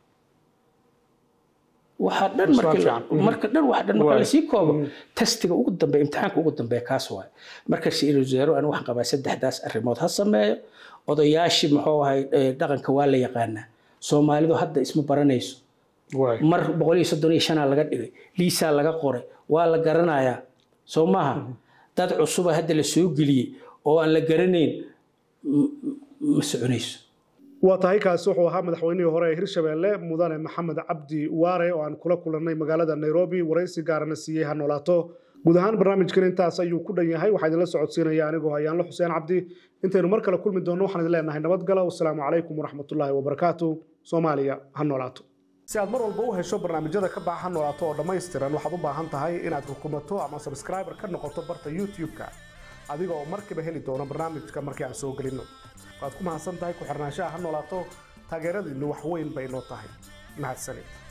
waxaa dhan marka Su'aal la- fiican. marka dhan waxa dhan marka Waay. lasii koobo testiga ugu dambeeya imtixaanka ugu dambeeya kaas waaye marka ra-iisul wasaare aan waxaan qabaa saddexdaas arrimood ha sameeyo odayaashii muxuu ahay eh, dhaqanka waa la yaqaanaa soomaalidu hadda isma baranayso waay mar boqol iyo soddon iyo shanaa laga dhigay liisaa laga qoray waa la garanayaa soo maaha dad cusuba hadda la soo geliyey oo aan la garanayn m- m- ma soconayso waa tahay kaasi wuxuu ahaa madaxweynihii hore ee hirshabeelle mudane maxamed cabdi waare oo aan kula kulannay magaalada nairobi waraysi gaarana siiyey ha noolaato guud ahaan barnaamijkan intaas ayuu ku dhan yahay waxaa idinla socodsiinaya anigoo hayaanlo xuseen cabdi intaynu mar kale kulmi doonno waxaan idin leenahay nabadgala wasalaamu calaykum waraxmatullaahi wabarakaatu soomaaliya ha noolaato si aad mar walba u hesho barnaamijyada ka baxa ha noolaato oo dhammaystiran waxaad u baahan tahay inaad rukumato ama subscriber ka noqoto barta youtube-ka adiga oo markiiba heli doono barnaamijka markii aan soo gelinno waad ku mahadsan tahay ku xirnaanshaha ha noolaato taageeradiinnu wax weyn bay noo tahay mahadsanid